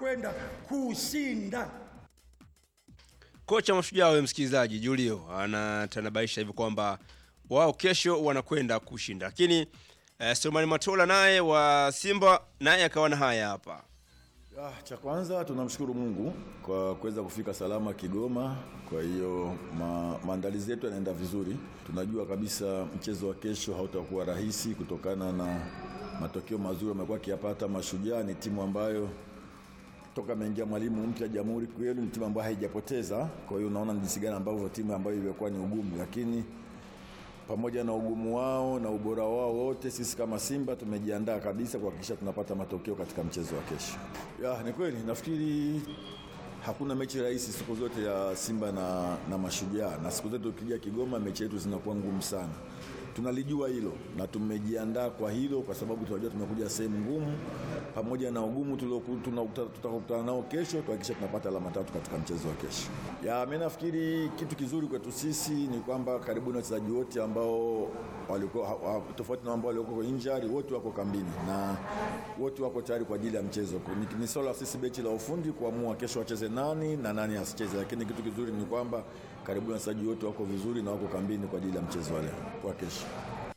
wanakwenda kushinda. Kocha Mashujaa wewe msikilizaji, Julio anatanabaisha hivi kwamba wao kesho wanakwenda kushinda, lakini eh, Sulemani Matola naye wa Simba naye akawa na haya hapa. Ah, cha kwanza tunamshukuru Mungu kwa kuweza kufika salama Kigoma. Kwa hiyo ma, maandalizi yetu yanaenda vizuri. Tunajua kabisa mchezo wa kesho hautakuwa rahisi kutokana na matokeo mazuri amekuwa akiyapata Mashujaa. Ni timu ambayo toka ameingia mwalimu mpya Jamhuri kweli ni timu ambayo haijapoteza. Kwa hiyo unaona ni jinsi gani ambavyo timu ambayo imekuwa ni ugumu, lakini pamoja na ugumu wao na ubora wao wote, sisi kama Simba tumejiandaa kabisa kuhakikisha tunapata matokeo katika mchezo wa kesho. Ya, ni kweli nafikiri hakuna mechi rahisi siku zote ya Simba na, na Mashujaa, na siku zote ukija Kigoma mechi yetu zinakuwa ngumu sana. Tunalijua hilo na tumejiandaa kwa hilo, kwa sababu tunajua tumekuja sehemu ngumu, pamoja na ugumu tulioku- tunakuta- tutakutana nao kesho, tuhakikisha tunapata alama tatu katika mchezo wa kesho. Ya, mimi nafikiri kitu kizuri kwetu sisi ni kwamba karibu na wachezaji wote ambao walikuwa ha- ha- tofauti na ambao walikuwa injury, wote wako kambini na wote wako tayari kwa ajili ya mchezo. Ni, ni swala la sisi bechi la ufundi kuamua kesho wacheze nani na nani asicheze, lakini kitu kizuri ni kwamba karibu na wachezaji wote wako vizuri na wako kambini kwa ajili ya mchezo wa leo kwa kesho.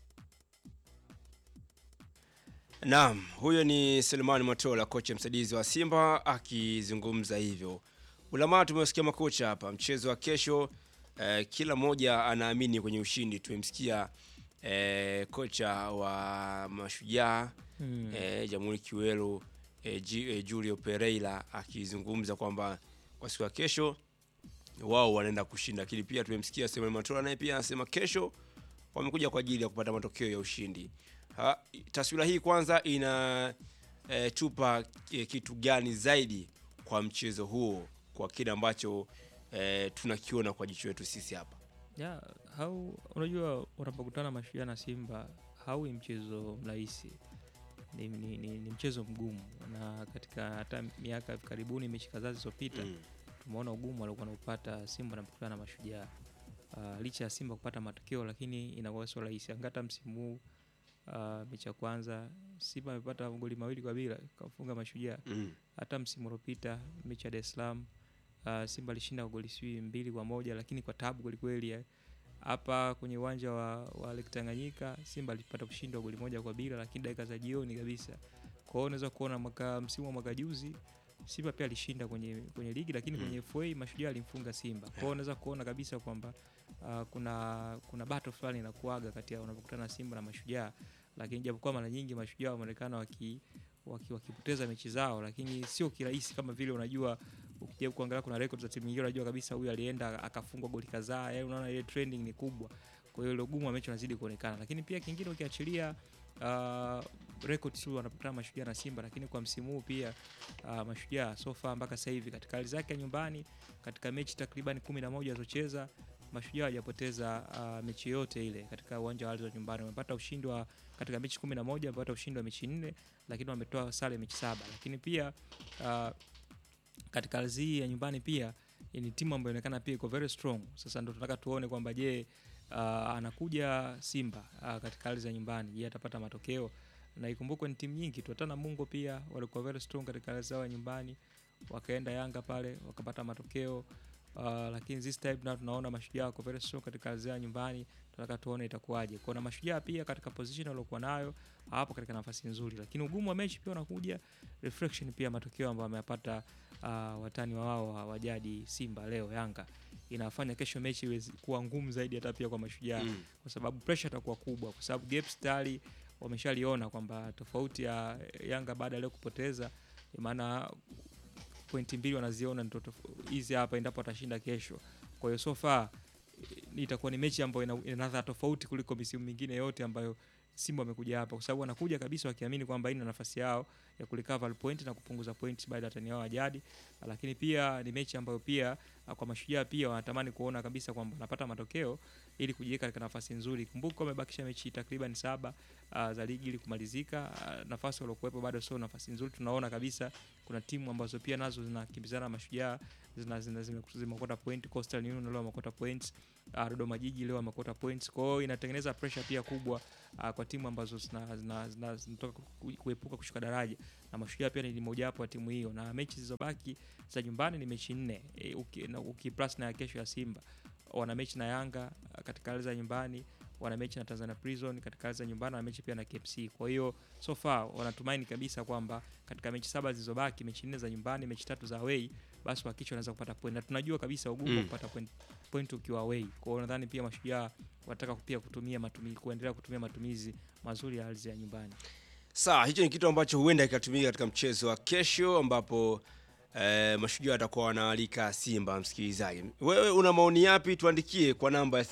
Naam, huyo ni Selemani Matola, kocha msaidizi wa Simba akizungumza hivyo. Ulamaa tumesikia makocha hapa, mchezo wa kesho eh, kila mmoja anaamini kwenye ushindi. Tumemsikia eh, kocha wa Mashujaa Mm. eh, Jamhuri Kiwelu eh, G, eh, Julio Pereira akizungumza kwamba kwa siku ya kesho wao wanaenda kushinda, lakini pia tumemsikia Selemani Matola naye pia anasema kesho wamekuja kwa ajili ya kupata matokeo ya ushindi. Ha, taswira hii kwanza ina e, tupa e, kitu gani zaidi kwa mchezo huo kwa kile ambacho e, tunakiona kwa jicho letu sisi hapa? ya hau unajua unapokutana Mashujaa na Simba haui mchezo mrahisi ni, ni, ni, ni mchezo mgumu na katika hata miaka hivi karibuni mechi kadhaa zilizopita Mm. tumeona ugumu aliokuwa naupata Simba anapokutana na Mashujaa. Uh, licha ya Simba kupata matokeo lakini inakuwa sio rahisi. Angata msimu huu uh, mechi ya kwanza Simba amepata magoli mawili kwa bila kafunga Mashujaa. Mm. Hata msimu uliopita mechi ya Dar es Salaam uh, Simba alishinda kwa goli sijui mbili kwa moja lakini kwa tabu kwelikweli. eh. Hapa kwenye uwanja wa, wa Lake Tanganyika Simba alipata kushinda kwa goli moja kwa bila, lakini dakika za jioni kabisa. Kwa hiyo unaweza kuona mwaka msimu wa mwaka juzi Simba pia alishinda kwenye, kwenye ligi lakini Mm. kwenye FA Mashujaa alimfunga Simba. Kwa hiyo unaweza kuona kabisa kwamba uh, kuna kuna battle fulani inakuaga kati ya unapokutana na Simba na Mashujaa, lakini japokuwa mara nyingi Mashujaa wameonekana waki waki- wakipoteza mechi zao, lakini sio kirahisi kama vile unajua ukija kuangalia kuna records za timu nyingine unajua kabisa huyu alienda akafungwa goli kadhaa, yani unaona ile trending ni kubwa. Kwa hiyo ile ugumu wa mechi unazidi kuonekana, lakini pia kingine ukiachilia uh, record tu wanapokutana Mashujaa na Simba, lakini kwa msimu huu pia uh, Mashujaa so far mpaka sasa hivi katika hali zake ya nyumbani katika mechi takriban kumi na moja alizocheza Mashujaa hajapoteza uh, mechi yote ile katika uwanja wa Alizé nyumbani. Wamepata ushindi wa katika mechi kumi na moja wamepata ushindi wa mechi nne, lakini wametoa sare mechi saba. Lakini pia uh, katika ardhi hii ya nyumbani pia ni timu ambayo inaonekana pia iko very strong. Sasa ndo tunataka tuone kwamba je, uh, anakuja Simba uh, katika ardhi ya nyumbani, je atapata matokeo? Na ikumbukwe ni timu nyingi tu, hata Namungo pia walikuwa very strong katika ardhi yao ya nyumbani, wakaenda Yanga pale wakapata matokeo uh, lakini this time na tunaona Mashujaa wako very strong katika ardhi yao ya nyumbani, tunataka tuone itakuwaje. Kwa na Mashujaa pia katika position waliokuwa nayo hapo katika nafasi nzuri, lakini ugumu wa mechi pia unakuja reflection pia matokeo ambayo ameyapata uh, watani wa wao wa wa jadi Simba leo Yanga inafanya kesho mechi iweze kuwa ngumu zaidi hata pia kwa Mashujaa Mm. kwa sababu pressure itakuwa kubwa, kwa sababu gaps tayari wameshaliona kwamba tofauti ya Yanga baada ya leo kupoteza, maana pointi mbili wanaziona ndio tof- hizi hapa endapo watashinda kesho. Kwa hiyo so far eh, itakuwa ni mechi ambayo ina ina ladha tofauti kuliko misimu mingine yote ambayo Simba wamekuja hapa, kwa sababu wanakuja kabisa wakiamini kwamba hii ni nafasi yao ya kurecover point na kupunguza point baada ya watani wao wa jadi, lakini pia ni mechi ambayo pia ah, kwa Mashujaa pia wanatamani kuona kabisa kwamba wanapata matokeo ili kujiweka katika nafasi nzuri. Kumbuka wamebakisha mechi takriban saba uh, za ligi ili kumalizika. Uh, nafasi waliokuwepo bado sio nafasi nzuri. Tunaona kabisa kuna timu ambazo pia nazo zinakimbizana na Mashujaa zina zina- zime- zimeokota point. Coastal Union leo wamekota points uh, Dodoma Jiji leo wamekota points. Kwa hiyo inatengeneza pressure pia kubwa uh, kwa timu ambazo zina- zina- zina- zinatoka ku- kuepuka kushuka daraja, na Mashujaa pia ni mojawapo wa timu hiyo, na mechi zilizobaki za nyumbani ni mechi nne e, uki, na, uki plus na ya kesho ya Simba wana mechi na Yanga uh, katika hali za nyumbani wana mechi na Tanzania Prison katika hali za nyumbani, wana mechi pia na KMC. Kwa hiyo so far wanatumaini kabisa kwamba katika mechi saba zilizobaki, mechi nne za nyumbani, mechi tatu za away, basi wakichwa wanaweza kupata point, na tunajua kabisa ugumu wa Mm. kupata point, point ukiwa away. Kwa hiyo nadhani pia Mashujaa wanataka pia kutumia matumizi, kuendelea kutumia matumizi mazuri ya ardhi ya nyumbani. Sawa, hicho ni kitu ambacho huenda kikatumika katika mchezo wa kesho ambapo eh, mashujaa watakuwa wanaalika Simba. Msikilizaji, wewe una maoni yapi? Tuandikie kwa namba ya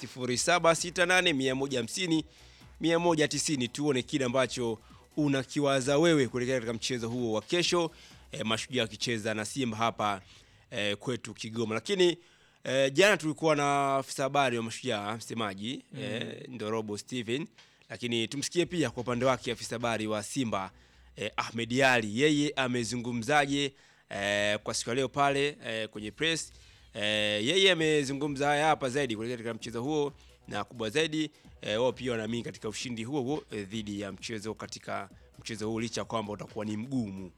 0768 150 tuone kile ambacho unakiwaza wewe kuelekea katika mchezo huo wa kesho, eh, mashujaa wakicheza na Simba hapa eh, kwetu Kigoma. Lakini eh, jana tulikuwa na afisa habari wa mashujaa msemaji eh, Ndorobo Steven lakini tumsikie pia kwa upande wake afisa habari wa Simba eh, Ahmed Ali, yeye amezungumzaje eh, kwa siku ya leo pale eh, kwenye press eh, yeye amezungumza haya hapa zaidi kuelekea katika mchezo huo, na kubwa zaidi eh, wao pia wanaamini katika ushindi huo huo eh, dhidi ya mchezo katika mchezo huo licha ya kwamba utakuwa ni mgumu.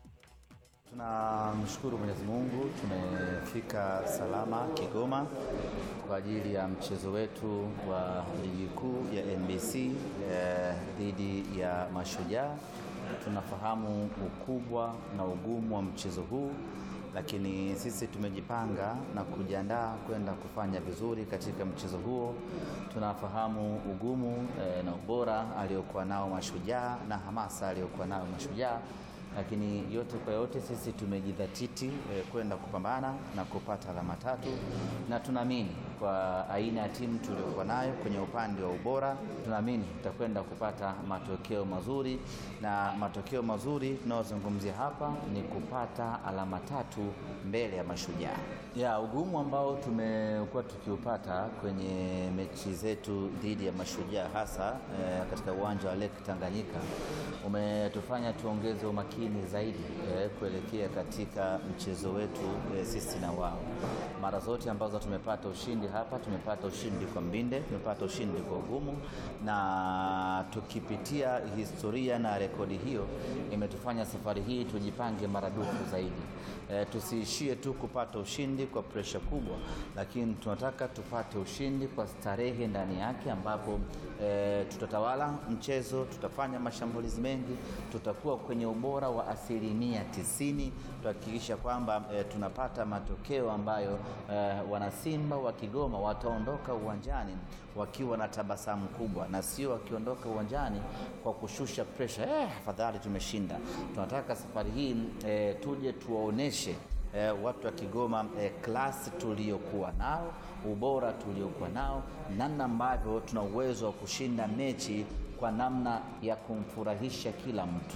Tunamshukuru Mwenyezi Mungu tumefika salama Kigoma kwa ajili ya mchezo wetu wa ligi kuu ya NBC eh, dhidi ya Mashujaa. Tunafahamu ukubwa na ugumu wa mchezo huu, lakini sisi tumejipanga na kujiandaa kwenda kufanya vizuri katika mchezo huo. Tunafahamu ugumu eh, na ubora aliokuwa nao Mashujaa na hamasa aliyokuwa nayo Mashujaa lakini yote kwa yote sisi tumejidhatiti eh, kwenda kupambana na kupata alama tatu, na tunaamini kwa aina ya timu tuliokuwa nayo kwenye upande wa ubora, tunaamini tutakwenda kupata matokeo mazuri, na matokeo mazuri tunayozungumzia hapa ni kupata alama tatu mbele ya Mashujaa. Ya ugumu ambao tumekuwa tukiupata kwenye mechi zetu dhidi ya Mashujaa hasa eh, katika uwanja wa Lake Tanganyika umetufanya tuongeze umakini zaidi eh, kuelekea katika mchezo wetu eh, sisi na wao. Mara zote ambazo tumepata ushindi hapa, tumepata ushindi kwa mbinde, tumepata ushindi kwa ugumu, na tukipitia historia na rekodi hiyo imetufanya safari hii tujipange maradufu zaidi. E, tusiishie tu kupata ushindi kwa presha kubwa, lakini tunataka tupate ushindi kwa starehe ndani yake, ambapo e, tutatawala mchezo, tutafanya mashambulizi mengi, tutakuwa kwenye ubora wa asilimia tisini, tuhakikisha kwamba e, tunapata matokeo ambayo e, wanasimba wa Kigoma wataondoka uwanjani wakiwa na tabasamu kubwa na sio wakiondoka uwanjani kwa kushusha presha, eh, afadhali tumeshinda. Tunataka safari hii e, tuje tuwaoneshe eh, watu wa Kigoma eh, klasi tuliokuwa nao, ubora tuliokuwa nao, namna ambavyo tuna uwezo wa kushinda mechi kwa namna ya kumfurahisha kila mtu.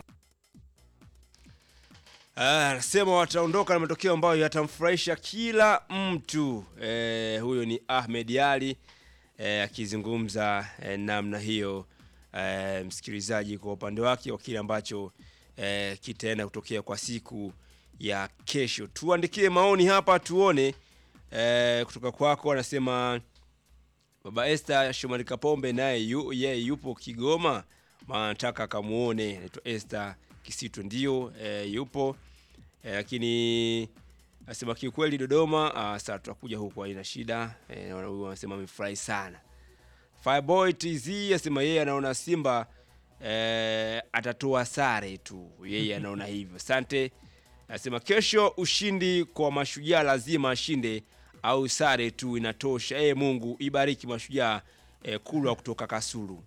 Ah, Anasema wataondoka na matokeo ambayo yatamfurahisha kila mtu. Eh, huyo ni Ahmed Ali eh, akizungumza eh, namna hiyo eh, msikilizaji, kwa upande wake wa kile ambacho eh, kitaenda kutokea kwa siku ya kesho. Tuandikie maoni hapa tuone eh, kutoka kwako. Anasema Baba Esther Shomari Kapombe naye yu, yeye yupo Kigoma, maana nataka akamuone. Anaitwa Esther Kisito, ndio e, yupo e, lakini asema kiukweli Dodoma. ah, Sasa tutakuja huko, haina shida. E, huyu anasema amefurahi sana. Fireboy TZ asema yeye anaona Simba e, atatoa sare tu, yeye anaona hivyo. Asante. Anasema kesho ushindi kwa Mashujaa, lazima ashinde au sare tu inatosha. E, Mungu ibariki Mashujaa. E, Kulwa kutoka Kasulu.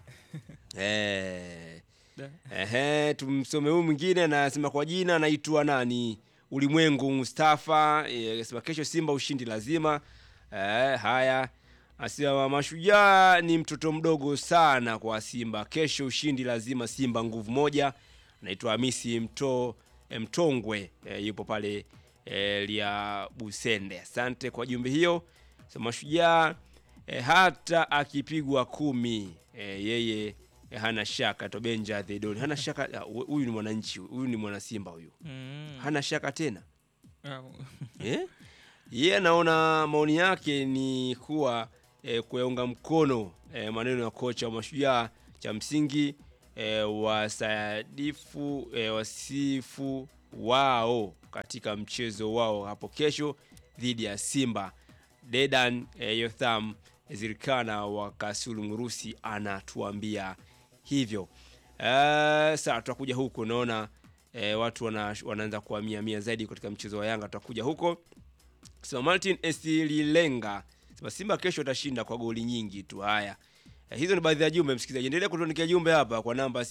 e, Ehe, tumsome huyu mwingine anasema kwa jina anaitwa nani? Ulimwengu Mustafa. Eh, Anasema kesho Simba ushindi lazima. Eh, haya. Anasema Mashujaa ni mtoto mdogo sana kwa Simba. Kesho ushindi lazima Simba nguvu moja. Anaitwa Hamisi Mto eh, Mtongwe eh, yupo pale eh, lia Busende. Asante kwa jumbe hiyo. So, Mashujaa eh, hata akipigwa kumi eh, yeye eh, hana shaka Tobenja Thedoni hana shaka. ah, hu- Huyu ni mwananchi, huyu ni mwana Simba huyu, Mm. hana shaka tena Ah, eh? yeye anaona maoni yake ni kuwa e, kuyaunga mkono e, maneno ya kocha wa Mashujaa, cha msingi e, wasadifu e, wasifu wao katika mchezo wao hapo kesho dhidi ya Simba. Dedan e, Yotham Zirkana wa Kasulu Ngurusi anatuambia hivyo. E, sasa tutakuja huko, naona e, watu wana, wanaanza kuhamia mia zaidi katika mchezo wa Yanga, tutakuja huko. Sema Martin Esililenga sema Simba kesho atashinda kwa goli nyingi tu. Haya, Eh, hizo ni baadhi ya jumbe msikilizaji, endelea kutuandikia jumbe hapa kwa namba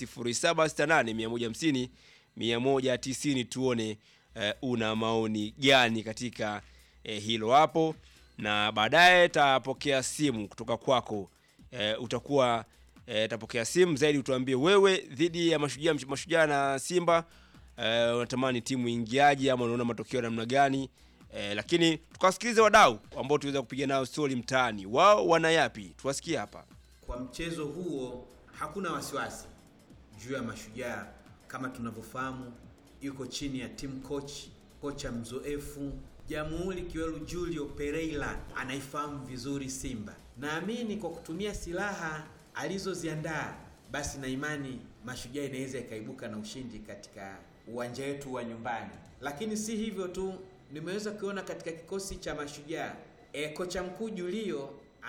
0768 150 190 tuone eh, una maoni gani katika eh, hilo hapo, na baadaye tapokea simu kutoka kwako eh, utakuwa eh, tapokea simu zaidi, utuambie wewe dhidi ya mashujaa mashujaa na Simba eh, unatamani timu ingiaje ama unaona matokeo namna gani? Eh, lakini tukawasikilize wadau ambao tuweza kupiga nao stori mtaani, wao wana yapi? Tuwasikie hapa. Kwa mchezo huo hakuna wasiwasi juu ya Mashujaa. Kama tunavyofahamu, yuko chini ya team coach, kocha mzoefu Jamhuri Kiwelu Julio Pereira anaifahamu vizuri Simba. Naamini kwa kutumia silaha alizoziandaa, basi na imani Mashujaa inaweza ikaibuka na ushindi katika uwanja wetu wa nyumbani. Lakini si hivyo tu, nimeweza kuona katika kikosi cha Mashujaa e, kocha mkuu Julio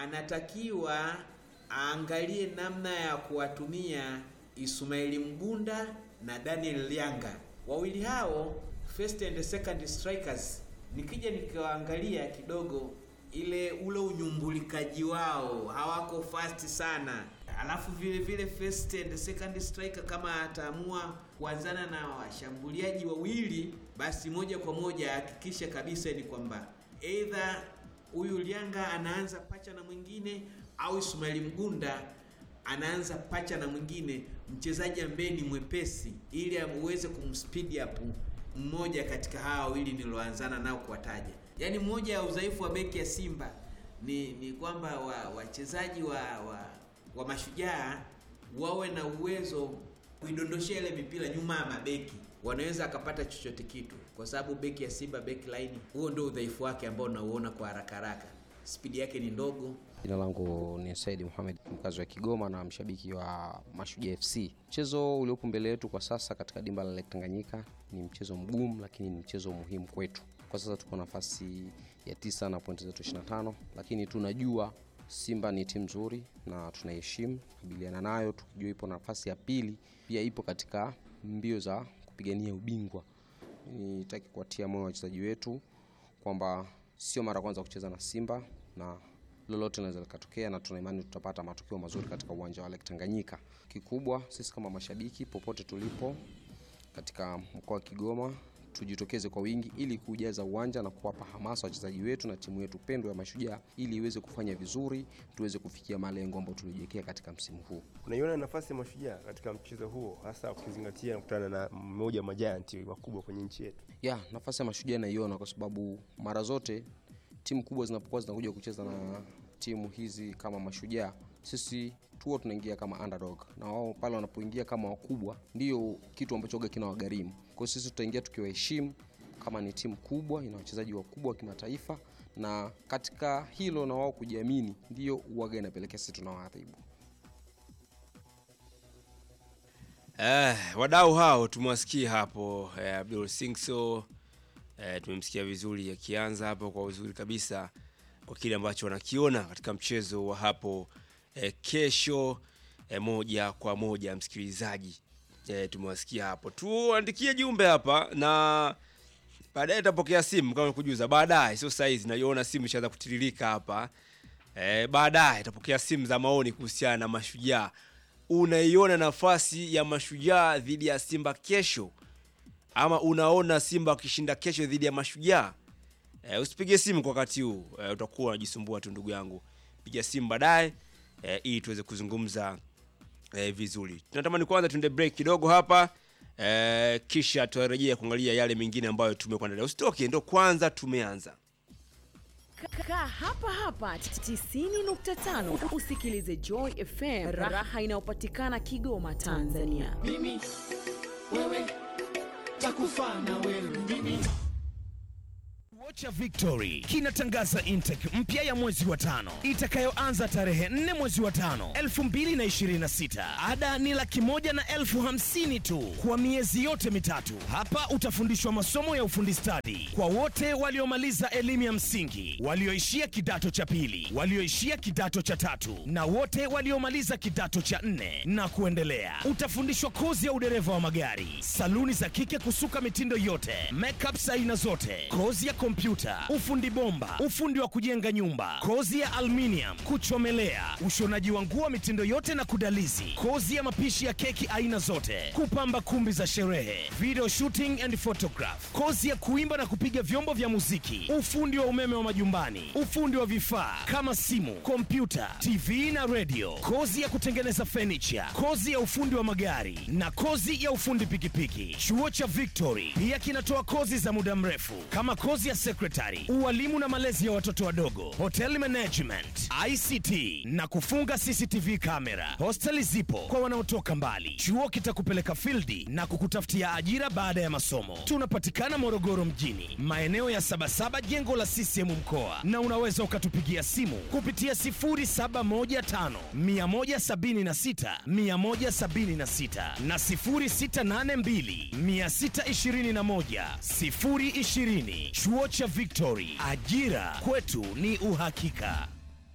anatakiwa aangalie namna ya kuwatumia Ismaili Mgunda na Daniel Lianga. Wawili hao first and second strikers, nikija nikawaangalia kidogo ile ule unyumbulikaji wao hawako fast sana. Alafu vile vile first and second striker kama ataamua kuanzana na washambuliaji wawili, basi moja kwa moja hakikisha kabisa ni kwamba either huyu Lianga anaanza pacha na mwingine au Ismaili Mgunda anaanza pacha na mwingine, mchezaji ambaye ni mwepesi, ili uweze kumspeed up mmoja katika hawa wawili niloanzana nao kuwataja. Yaani mmoja ya udhaifu wa beki ya Simba ni ni kwamba wa- wachezaji wa, wa, wa mashujaa wawe na uwezo kuidondoshea ile mipira nyuma ya mabeki, wanaweza akapata chochote kitu, kwa sababu beki ya Simba beki line, huo ndio udhaifu wake ambao unauona kwa haraka haraka. Spidi yake ni ndogo, Jina langu ni Said Mohamed, mkazi wa Kigoma na mshabiki wa Mashujaa FC. Mchezo uliopo mbele yetu kwa sasa katika dimba la Lake Tanganyika ni mchezo mgumu, lakini ni mchezo muhimu kwetu. Kwa sasa tuko nafasi ya tisa na pointi zetu 25, lakini tunajua Simba ni timu nzuri na tunaiheshimu, kabiliana nayo tukijua ipo nafasi ya pili, pia ipo katika mbio za kupigania ubingwa. Nitaki kuwatia moyo wachezaji wetu kwamba sio mara ya kwanza kucheza na Simba na lolote linaweza likatokea, na tuna imani tutapata matokeo mazuri katika uwanja wa Lake Tanganyika. Kikubwa sisi kama mashabiki, popote tulipo katika mkoa wa Kigoma, tujitokeze kwa wingi ili kujaza uwanja na kuwapa hamasa wachezaji wetu na timu yetu pendwa ya Mashujaa ili iweze kufanya vizuri, tuweze kufikia malengo ambayo tulijiwekea katika msimu huu. Unaiona nafasi ya Mashujaa katika mchezo huo, hasa ukizingatia kukutana na mmoja wa majanti wakubwa kwenye nchi yetu? ya nafasi ya mashujaa naiona kwa sababu mara zote timu kubwa zinapokuwa zinakuja kucheza na timu hizi kama mashujaa sisi tuo tunaingia kama underdog na wao pale wanapoingia kama wakubwa ndio kitu ambacho ga kina wagharimu kwa hiyo sisi tutaingia tukiwaheshimu kama ni timu kubwa ina wachezaji wakubwa wa kimataifa na katika hilo na wao kujiamini ndio uwaga inapelekea sisi tunawaadhibu Eh, wadau hao tumewasikia hapo eh, Abdul Singso eh, tumemsikia vizuri akianza hapo kwa uzuri kabisa kwa kile ambacho wanakiona katika mchezo wa hapo eh, kesho eh, moja kwa moja msikilizaji eh, tumewasikia hapo tuandikie jumbe hapa na baadaye tutapokea simu kama kujuza baadaye sio saizi naiona simu ishaanza kutiririka hapa eh, baadaye tutapokea simu za maoni kuhusiana na mashujaa unaiona nafasi ya mashujaa dhidi ya simba kesho ama unaona simba wakishinda kesho dhidi ya mashujaa e, usipige simu kwa wakati huu e, utakuwa unajisumbua tu ndugu yangu piga simu baadaye e, ili tuweze kuzungumza e, vizuri tunatamani kwanza tuende break kidogo hapa e, kisha tutarejea kuangalia yale mengine ambayo tumekuandalia usitoke ndo kwanza tumeanza Kaa hapa hapa 90.5 usikilize Joy FM, raha inayopatikana Kigoma, Tanzania. mimi wewe takufa na wewe mimi cha Victory kinatangaza intake mpya ya mwezi wa tano itakayoanza tarehe 4 mwezi wa tano 2026. Ada ni laki moja na elfu hamsini tu kwa miezi yote mitatu. Hapa utafundishwa masomo ya ufundi stadi kwa wote waliomaliza elimu ya msingi, walioishia kidato cha pili, walioishia kidato cha tatu na wote waliomaliza kidato cha nne na kuendelea. Utafundishwa kozi ya udereva wa magari, saluni za kike kusuka mitindo yote, makeups aina zote, kozi ya kompyuta, ufundi bomba, ufundi wa kujenga nyumba, kozi ya aluminium, kuchomelea, ushonaji wa nguo mitindo yote na kudalizi, kozi ya mapishi ya keki aina zote, kupamba kumbi za sherehe, video shooting and photograph, kozi ya kuimba na kupiga vyombo vya muziki, ufundi wa umeme wa majumbani, ufundi wa vifaa kama simu, kompyuta, TV na radio, kozi ya kutengeneza furniture, kozi ya ufundi wa magari na kozi ya ufundi pikipiki. Chuo cha Victory pia kinatoa kozi za muda mrefu kama kozi ya secretary, ualimu na malezi ya watoto wadogo, hotel management, ICT na kufunga CCTV kamera. Hosteli zipo kwa wanaotoka mbali. Chuo kitakupeleka fildi na kukutafutia ajira baada ya masomo. Tunapatikana Morogoro mjini, maeneo ya Sabasaba, jengo la CCM mkoa, na unaweza ukatupigia simu kupitia 0715 176 176 na 0682 621 020. Chuo cha Victory, ajira kwetu ni uhakika.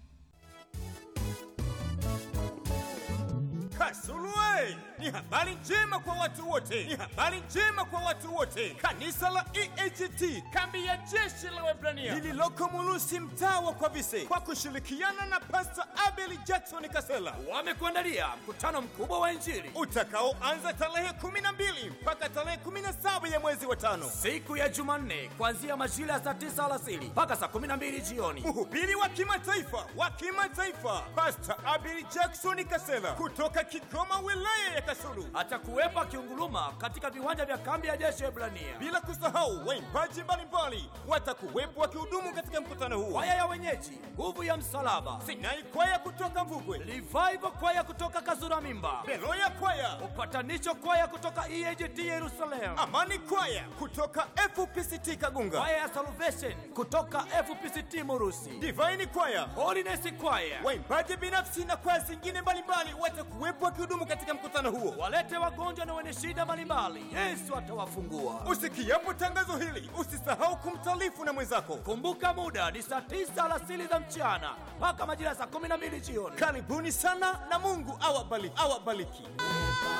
Kasuluwe! Ni habari njema kwa watu wote, ni habari njema kwa watu wote. Kanisa la EAGT kambi ya jeshi la Waebrania lililoko Mulusi, mtaa wa Kwavise, kwa kushirikiana na Pastor Abel Jackson Kasela wamekuandalia mkutano mkubwa wa Injili utakaoanza tarehe 12 mpaka tarehe 17 ya mwezi wa tano, siku ya Jumanne, kuanzia majira ya saa 9 alasiri mpaka saa 12 jioni. Mhubiri wa kimataifa wa kimataifa Pastor Abel Jackson Kasela kutoka Kigoma, wilaya ya Kasulu, atakuwepo akiunguruma katika viwanja vya kambi ya jeshi Ebrania. Bila kusahau waimbaji mbalimbali watakuwepo wakihudumu katika mkutano huu, kwaya ya wenyeji nguvu ya msalaba, Sinai kwaya kutoka Mvugwe, Revival kwaya kutoka Kazura Mimba, Beroya kwaya, upatanisho kwaya kutoka EAGT Yerusalemu, Amani kwaya kutoka FPCT Kagunga, kwaya ya Salvation kutoka FPCT Murusi, Divine kwaya, Holiness kwaya, waimbaji binafsi na kwaya zingine mbalimbali watakuwepo wakihudumu katika mkutano huo. Walete wagonjwa na wenye shida mbalimbali, Yesu atawafungua. Usikiapo tangazo hili, usisahau kumtaarifu na mwenzako. Kumbuka muda ni saa tisa alasiri za mchana mpaka majira ya saa kumi na mbili jioni. Karibuni sana na Mungu awabariki, awabariki.